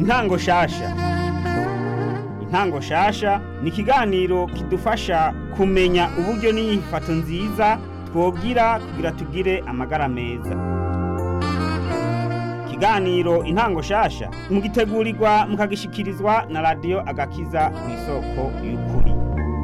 intango shasha intango shasha ni ikiganiro kidufasha kumenya uburyo n'inyifato nziza twogira kugira tugire amagara meza ikiganiro intango shasha mugitegurirwa mukagishikirizwa na radiyo agakiza ku isoko y'ukuri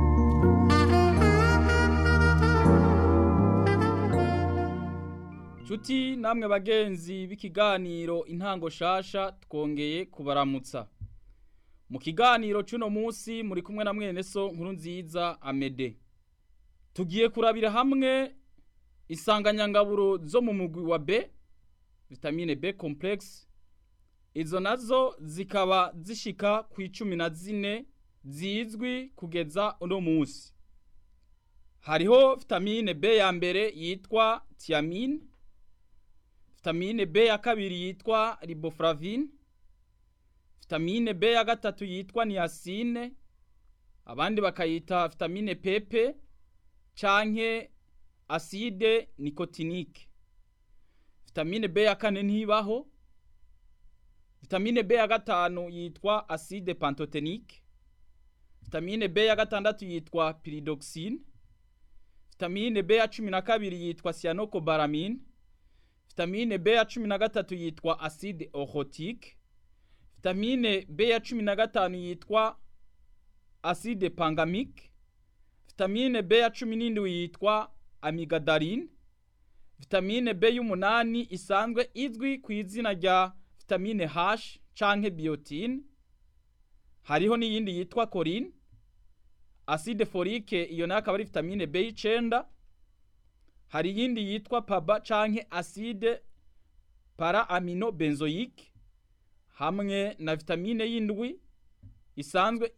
Chuti namwe bagenzi b'ikiganiro intango shasha twongeye kubaramutsa. Mu kiganiro cuno musi muri kumwe na mwene so nkuru nziza Amede. Tugiye kurabira hamwe insanganyangaburo zo mu mugwi wa B, vitamine B complex. Izo nazo zikaba zishika ku icumi na zine zizwi kugeza uno musi. Hariho vitamine B ya mbere yitwa thiamine, vitamine B ya kabiri yitwa riboflavine, vitamine B ya gatatu yitwa niacine, abandi bakayita vitamine PP canke acide nicotinique. Vitamine B ya kane ntibaho. Vitamine B ya gatanu yitwa acide pantotenique. Vitamine B ya gatandatu yitwa pyridoxine. Vitamine B ya cumi na kabiri yitwa cyanocobalamin. Vitamine B ya cumi na gatatu yitwa acide oxotique. Vitamine B ya cumi na gatanu yitwa acide pangamique. Vitamine B ya cumi n'indwi yitwa amigadaline. Vitamine B y'umunani isanzwe izwi ku izina rya vitamine H canke biotine. Hariho n'iyindi yitwa choline. Acide folique iyo nayo akaba ari vitamine B y'icenda. Hari iyindi yitwa PABA canke acide para amino benzoique hamwe na vitamine y'indwi isanzwe